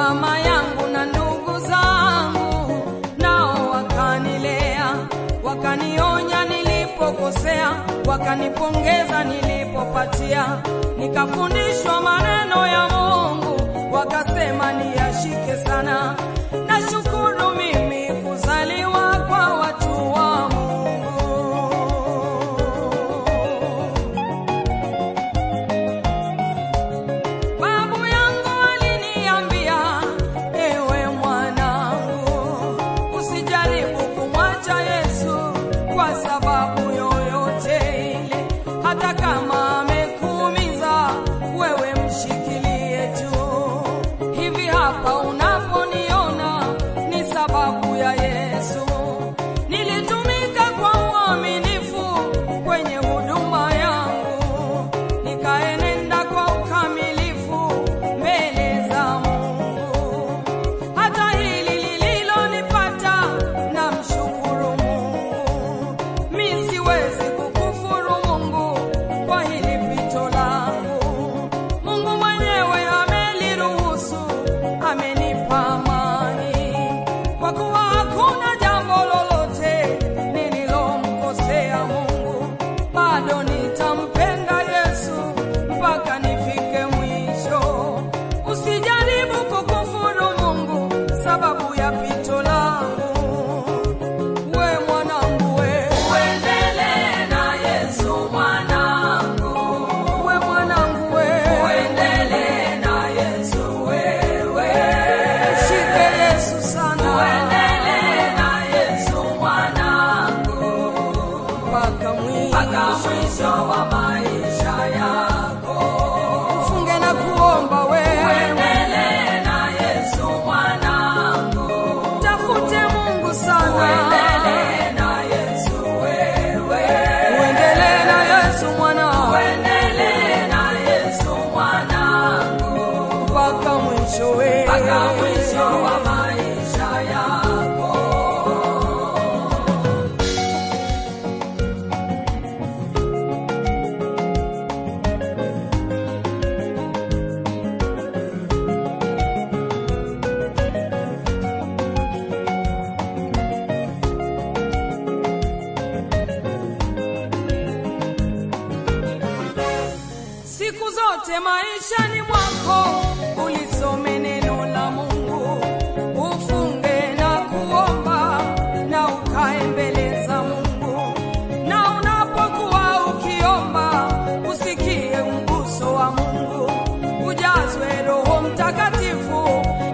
mama yangu na ndugu zangu nao wakanilea, wakanionya nilipokosea, wakanipongeza nilipopatia, nikafundishwa maneno ya Mungu, wakasema niyashike sana. Nashukuru mimi kuzaliwa kwa watu wa Mungu. Babu yangu aliniambia, ewe mwanangu, usijaribu kumwacha Yesu kwa sababu yoyote ile, hata kama amekuumiza wewe, mshikilie tu. Hivi hapa unaponiona ni sababu ya Yesu. Nilitumika kwa uaminifu kwenye huduma yangu, nikaenenda kwa ukamilifu mbele za Mungu. Hata hili lililonipata, namshukuru Mungu. Mi siwezi kukufuru Mungu kwa hili pito langu. Mungu mwenyewe ameliruhusu, amenipa amani, kwa kuwa hakuna jambo lolote nililomkosea Mungu. Bado nitampenda Yesu mpaka nifike mwisho. Usijaribu kukufuru Mungu sababu ya pito langu. We mwanangu we, uendelee na Yesu mwanangu. We mwanangu we, uendelee na Yesu wewe. Shike Yesu sana, uendelee na Yesu mwanangu mpaka mwisho wa maisha yako. Ufunge na kuomba we, uendelee na Yesu mwanangu. Tafute Mungu sana, uendelee na Yesu wewe. Uendelee na Yesu mwanangu, uendelee na Yesu mwanangu mpaka mwisho we, mpaka mwisho wa maisha yako. Siku zote maishani mwako ulisome neno la Mungu, ufunge na kuomba na ukae mbele za Mungu, na unapokuwa ukiomba usikie mguso wa Mungu, ujazwe Roho Mtakatifu